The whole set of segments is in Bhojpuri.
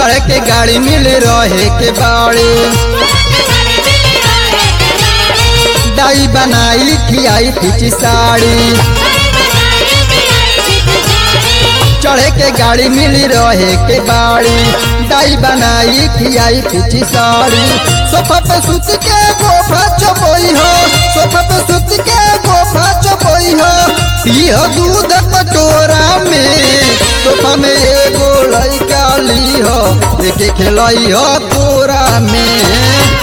चढ़ के गाड़ी मिल रहे के बाड़ी दाई बनाई खियाई खिची साड़ी चढ़े के गाड़ी मिल रहे के बाड़ी दाई बनाई खियाई खिची साड़ी सोफा पे सुत के गोफा चपोई हो सोफा पे सुत के गोफा चपोई हो पियो दूध कटोरा में सोफा में एगो लड़का ली हो लेके खेलई हो कोरा में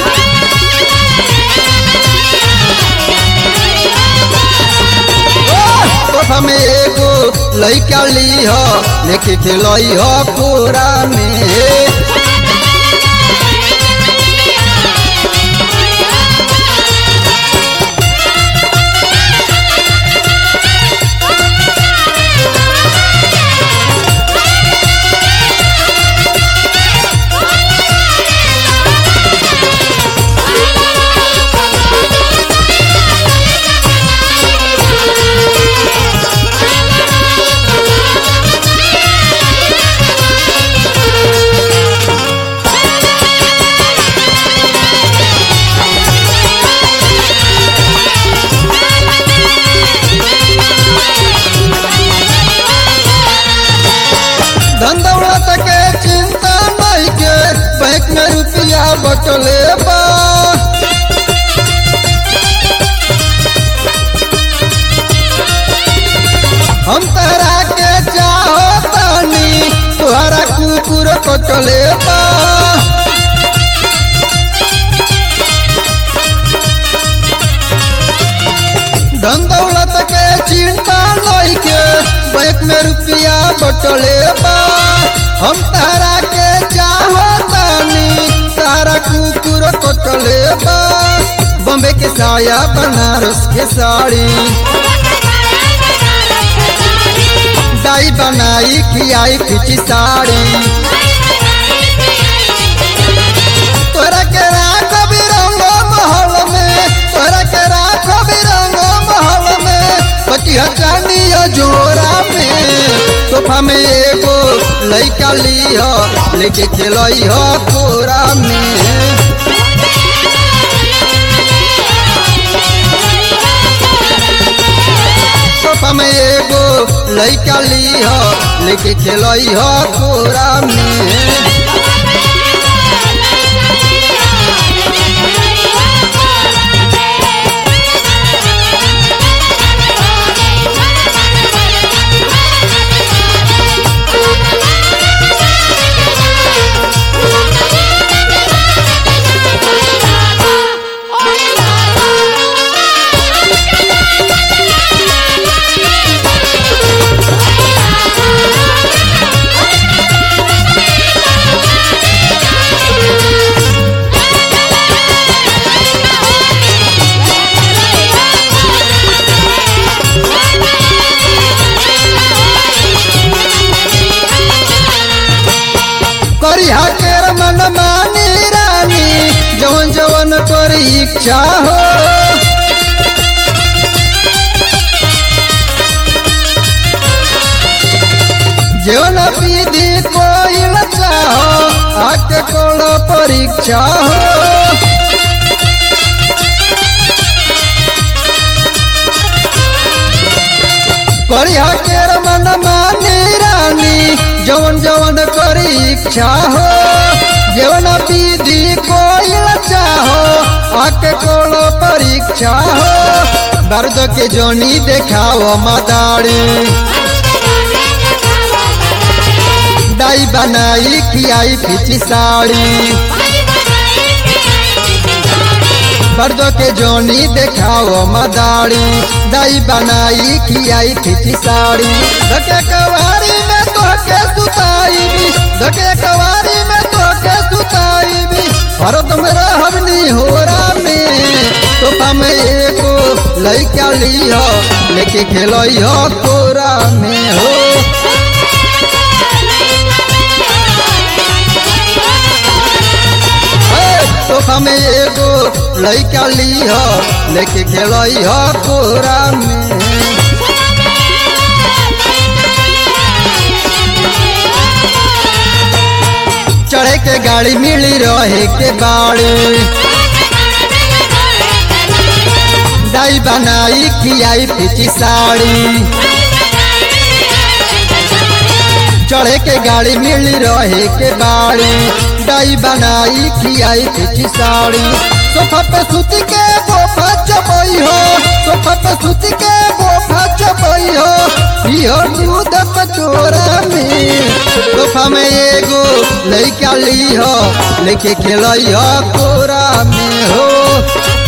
सोफा में एगो लड़का ली हो लेके खेलई हो कोरा में धन दौलत के चिंता नहीं के बैंक में रुपया बटले बा हम तहरा के चाहो तानी तुहरा कुकुर कटले बा धन दौलत के चिंता नहीं के बैंक में रुपया बटले बा हम तारा के चाहो तानी तारा कुकुर कटले बा बॉम्बे के साया बनारस के साड़ी दाई बनाई खियाई खिची साड़ी तोरा के राख बिरंगो महल में तोरा के राख बिरंगो महल में पटिया चांदिया जोरा में सोफा में एगो लइका ली हो लेके खेलई हो कोरा में सोफा में एगो लइका ली हो लेके खेलई हो कोरा में करिहा केर मन मानी रानी जवन जवन कर इच्छा हो जीवन विधि कोई चाहो आके कोनो परीक्षा हो करिहा केर मन मानी रानी जवन जवन करी इच्छा हो जीवन विधि कोई चाहो आके कोनो परीक्षा हो दर्द के जोनी देखाओ मदारी दाई बनाई खियाई खिची साड़ी दर्द के जोनी देखाओ मदारी दाई बनाई खियाई खिची साड़ी धके कवारी में तोहके सुताई भी धके कवारी में तोहके सुताई भी हरदम रहबनी होरा में सोफा में एगो लइका ली हो लेके खेलई हो कोरा में हो सोफा में एगो लइका ली हो लेके खेलई हो कोरा में के गाड़ी मिली रहे के बाड़ी दाई बनाई खियाई पिची साड़ी चढ़े के गाड़ी मिली रहे के बाड़ी दाई बनाई खियाई पिची साड़ी सोफा पे सुती के बोफा चबई हो सोफा पे सुती के बोफा चबई हो पियो दूध कटोरा में सोफा में एगो लइका ली हो लेके खेलई हो कोरा में हो